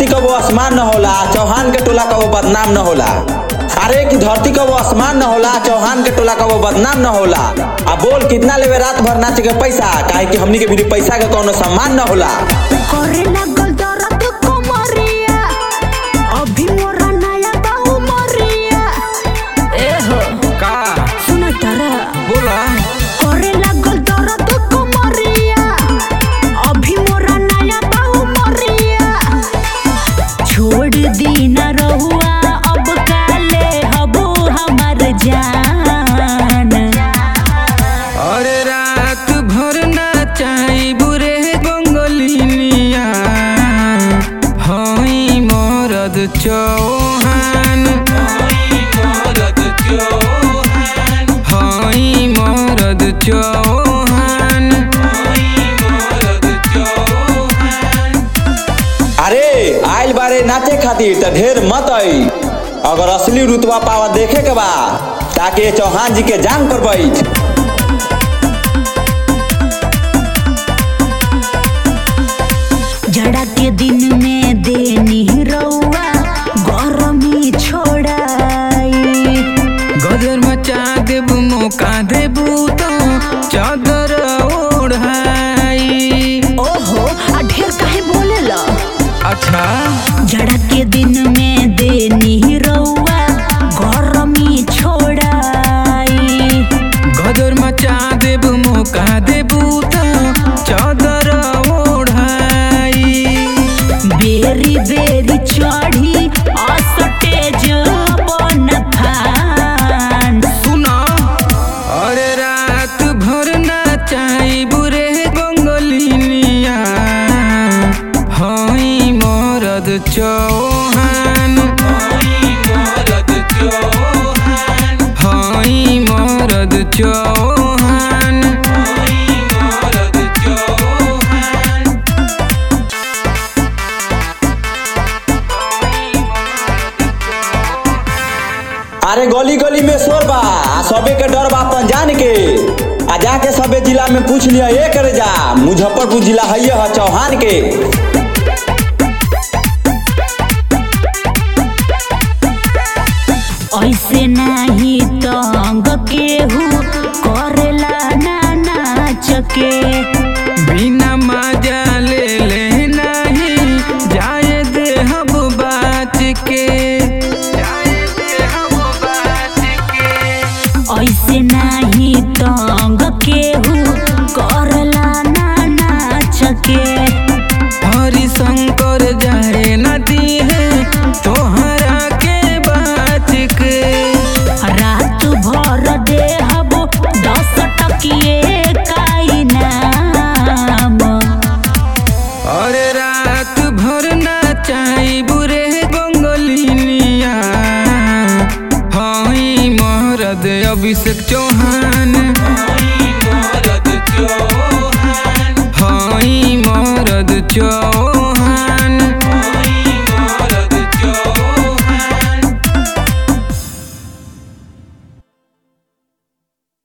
धरती कबो आसमान न होला चौहान के टोला कबो बदनाम न होला अरे कि धरती कबो आसमान न होला चौहान के टोला कबो बदनाम न होला आ बोल कितना लेवे रात भर नाच के पैसा काहे कि हमनी के भी पैसा के कोनो सम्मान न होला करे लागल दर्द कमरिया अभी मोरा नया बाऊ मरिया ए हो का सुना तारा बोला करे लागल दर्द कमरिया अभी मोरा नया बाऊ मरिया छोड़ दी न रहुआ अब काले हबो हमर जान अरे रात भर नाचाई बुरे बंगलिनिया हई मरद चौहान हई मरद चौहान अरे आइल बारे नाचे खातिर त ढेर मत आई अगर असली रुतबा पावा देखे के बा ताकि ये चौहान जी के जान पर बैठ जड़ा के दिन में देनी रउआ गरमी छोड़ाई गदर मचा देबू मौका देबू तो चादर ओढ़ाई ओहो आ ढेर काहे बोलेला अच्छा जड़ा के दिन में देनी रउआ गरमी छोड़ाई गदर मचा देबू मौका देबू तो चादर ओढ़ाई बेरी बेरी चढ़ी असटेज बन फान सुना अरे रात भर नाचाई बुरे बंगलिनिया हई मरद चौहान हई मरद चौहान अरे गली गली में शोर बा आ सबे के डर बा अपन जान के आ जाके सबे जिला में पूछ लिया ये करे जा मुजफ्फरपुर जिला है है चौहान के ऐसे नाही तंग केहू करेला ना नाच के बिना मजा ले ले नहीं जाए दे हम बात के जाए दे हम बात के ऐसे नाही तंग केहू करला ना नाच के हरि शंकर जाए नदी है तोहरा के बात के रात भर देहब दस टकिए काई नाम अरे रात भर नाचाई बुरे बंगलिनिया हई मरद अभिषेक चौहान हई मरद चौहान